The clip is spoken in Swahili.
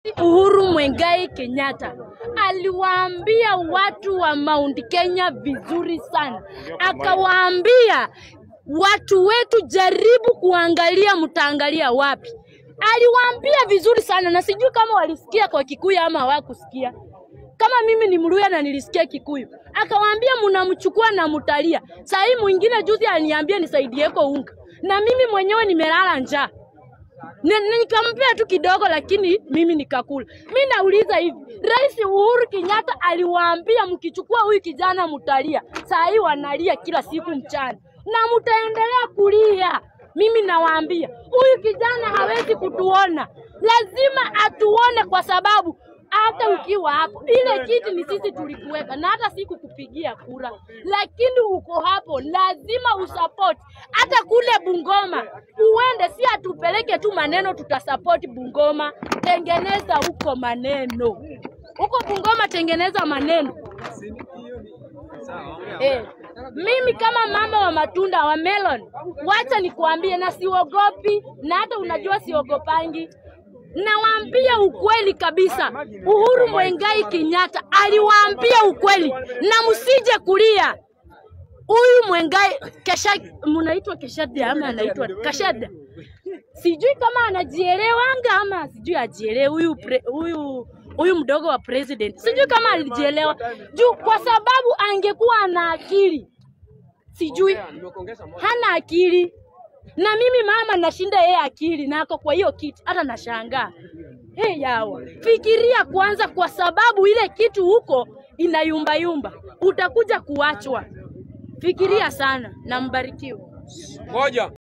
Uhuru Mwengai Kenyatta aliwaambia watu wa Mount Kenya vizuri sana, akawaambia watu wetu, jaribu kuangalia mtaangalia wapi. Aliwaambia vizuri sana, na sijui kama walisikia kwa Kikuyu ama hawakusikia. Kama mimi ni Mluya na nilisikia Kikuyu, akawaambia mnamchukua na mtalia. Saa hii mwingine juzi aliniambia nisaidieko unga, na mimi mwenyewe nimelala njaa Ni- ni- nikampea tu kidogo, lakini mimi nikakula. Mi nauliza hivi, Rais Uhuru Kenyatta aliwaambia mkichukua huyu kijana mtalia, saa hii wanalia kila siku mchana na mtaendelea kulia. Mimi nawaambia huyu kijana hawezi kutuona, lazima atuone, kwa sababu hata ukiwa hapo, ile kiti ni sisi tulikuweka, na hata si kukupigia kura, lakini uko hapo, lazima usupport. Hata kule Bungoma uende, si atupeleke tu maneno, tutasapoti Bungoma. Tengeneza huko maneno, huko Bungoma tengeneza maneno. Eh, mimi kama mama wa matunda wa melon, wacha nikuambie, na siogopi, na hata unajua siogopangi. Nawaambia ukweli kabisa, Uhuru Mwengai Kenyatta aliwaambia ukweli, na msije kulia. Huyu Mwengai kesha, mnaitwa Keshada ama anaitwa Kashada, sijui kama anajielewanga ama sijui ajielewe huyu pre- huyu huyu mdogo wa president, sijui kama alijielewa juu, kwa sababu angekuwa ana akili, sijui hana akili. Na mimi mama nashinda yeye akili na ako kwa hiyo kiti, hata nashangaa. Hey, yawa fikiria kwanza, kwa sababu ile kitu huko inayumbayumba, utakuja kuachwa. Fikiria sana na mbarikiwe. Ngoja.